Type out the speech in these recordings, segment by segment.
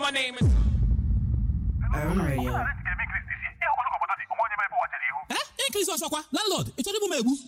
My name is. Urban Radio. Eh? Increase ọsọkwa landlord ị chọrọ igbu m egbu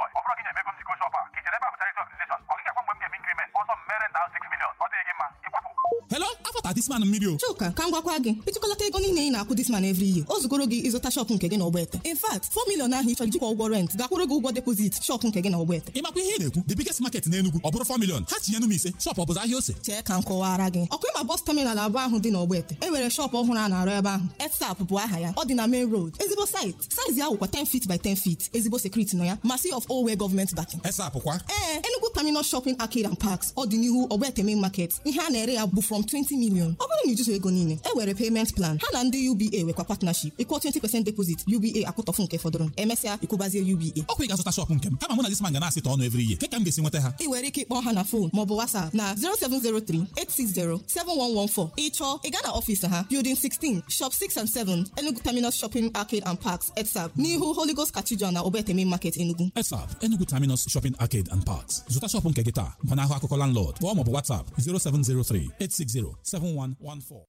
hello afọta this man mmiri o Chuka ka m gwakwa gị ịtụkọlata ego niile ị na-akwụ this man every year o zugoro gị ịzụta shọpụ nke gị na ọgbete in fact 4 million ahụ ị chọrọ ijikwa ụgwọ rent gakwụrụ gị ụgwọ depozit shọpụ nke gị na ọgbete ị makwa ihe ị na-ekwu the biggest market na Enugu ọ bụrụ 4 million ha tinyenu m ise shop ọ bụzi ahịa ose chee ka m kọwara gị ọkụ ịma bọs taminal abụọ ahụ dị n'ọgbete e nwere shọpụ ọhụrụ a na-arụ ebe ahụ etsap bụ aha ya ọ dị na main road ezigbo site saizi ahụ kwa 10 feet by 10 feet ezigbo sekuriti nọ ya ma si of owe gọọmenti backing esapụ kwa ee Enugu Terminal Shopping Arcade and Parks ọ dị n'ihu ọgbete main market ihe a na-ere ya bụ from 20 million ọ bụrụ na ijuso ego niile e were payment plan ha na ndị UBA nwekwa partnership ịkwụọ 20% deposit UBA akwụtọfụ nke fọdụrụ emesịa ịkwụbazie UBA ọkwa ị ga-azụta shop nke m kama mụ na this man ga na-asịta ọnụ every year ka m ga-esi nweta ha ị nwere ike ịkpọ ha na fon maọbụ WhatsApp na 07038607114 ịchọọ ị gaa na ọfịs ha Building 16 Shop 6 and 7 Enugu Terminal Shopping Arcade and Parks ETSAP n'ihu Holy Ghost Cathedral na Ogbete Main Market Enugu esap Enugu Terminus Shopping Arcade and Parks zụta shop nke gị taa gbanahụ akụkọ landlord kpọọ maọbụ WhatsApp 0703 860 7114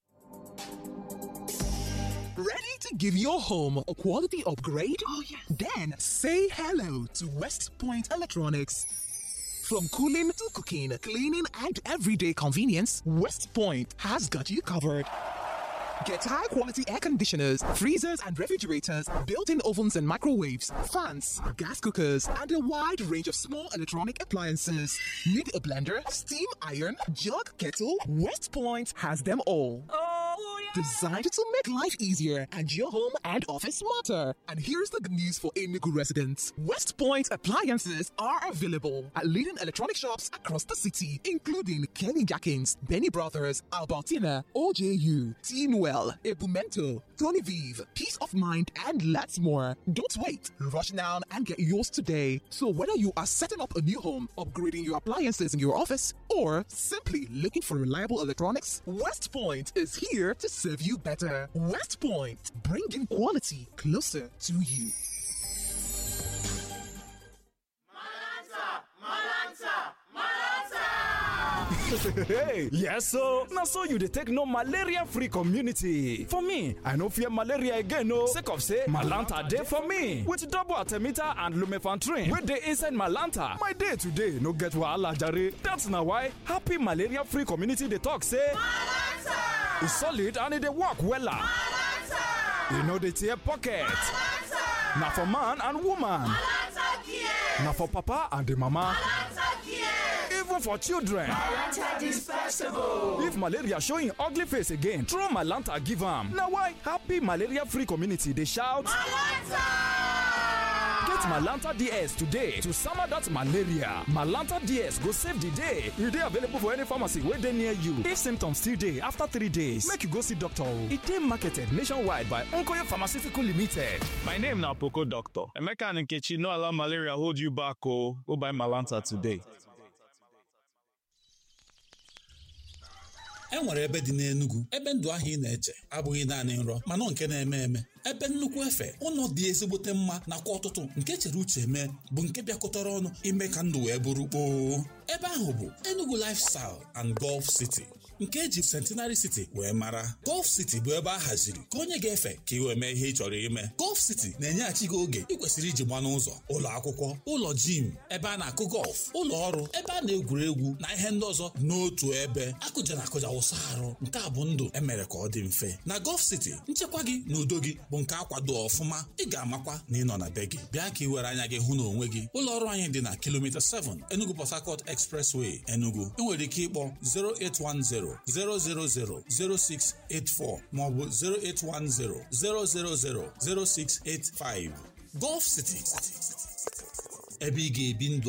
Ready to give your home a quality upgrade? Oh, yeah. Then say hello to West Point Electronics. From cooling to cooking, cleaning, and everyday convenience, West Point has got you covered. Get high quality air conditioners, freezers and refrigerators, built in ovens and microwaves, fans, gas cookers, and a wide range of small electronic appliances. Need a blender, steam iron, jug, kettle? West Point has them all. Designed to make life easier and your home and office smarter. And here's the good news for Enugu residents West Point appliances are available at leading electronic shops across the city, including Kenny Jackins, Benny Brothers, Albertina, OJU, Teamwell, Ebumento, Tony Vive, Peace of Mind, and lots more. Don't wait. Rush down and get yours today. So, whether you are setting up a new home, upgrading your appliances in your office, or simply looking for reliable electronics, West Point is here to serve you better. West Point, bringing quality closer to you. hey yes so na so you dey take know malaria free community for me i no fear malaria again o sake of say malanta dey for me with double artemita and lumefantrine wey dey inside malanta my day today no get wahala jare that's na why happy malaria free community dey talk say malanta e solid and e dey work wella malanta e no dey tear pocket malanta na for man and woman malanta care na for papa and the mama malanta care even for children. If malaria show im ugly face again, throw Malanta give am. Na why happy malaria-free community dey shout Malanta! Get Malanta DS today to sama that malaria. Malanta DS go save the day. E dey available for any pharmacy wey dey near you. If symptoms still dey after three days, make you go see doctor o. E dey marketed nationwide by Onkoyo Pharmaceutical Limited. My name na Poco Doctor. Emeka and Nkechi no allow malaria hold you back o. Go buy Malanta today. e nwere ebe dị n'Enugu ebe ndụ ahụ ị na-eche abụghị naanị nrọ mana nke na-eme eme ebe nnukwu efe ụlọ dị ezigbote mma nakwa ọtụtụ nke chere uche mee bụ nke bịakọtara ọnụ ime ka ndụ wee bụrụ kpoo ebe ahụ bụ Enugu Lifestyle and Golf City nke eji Centenary City wee mara Golf City bụ ebe a haziri ka onye ga-efe ka ị wee mee ihe ị chọrọ ime Golf City na-enyeghachi gị oge ị kwesịrị iji gba n'ụzọ ụlọ akwụkwọ ụlọ jim ebe a na-akụ gọlf ụlọ ọrụ ebe a na-egwuri egwu na ihe ndị ọzọ n'otu ebe akụja na akụja wụsa arụ nke a bụ ndụ emere ka ọ dị mfe na Golf City nchekwa gị na udo gị bụ nke akwado ọfụma ị ga-amakwa na ị nọ na be gị bịa ka ị were anya gị hụ na onwe gị ụlọ ọrụ anyị dị na kilomita 7 Enugu Port Harcourt Expressway Enugu ị nwere ike ịkpọ 0810 000 0684 maọbụ 0810 000 0685 Golf City ebe ị ga-ebi ndụ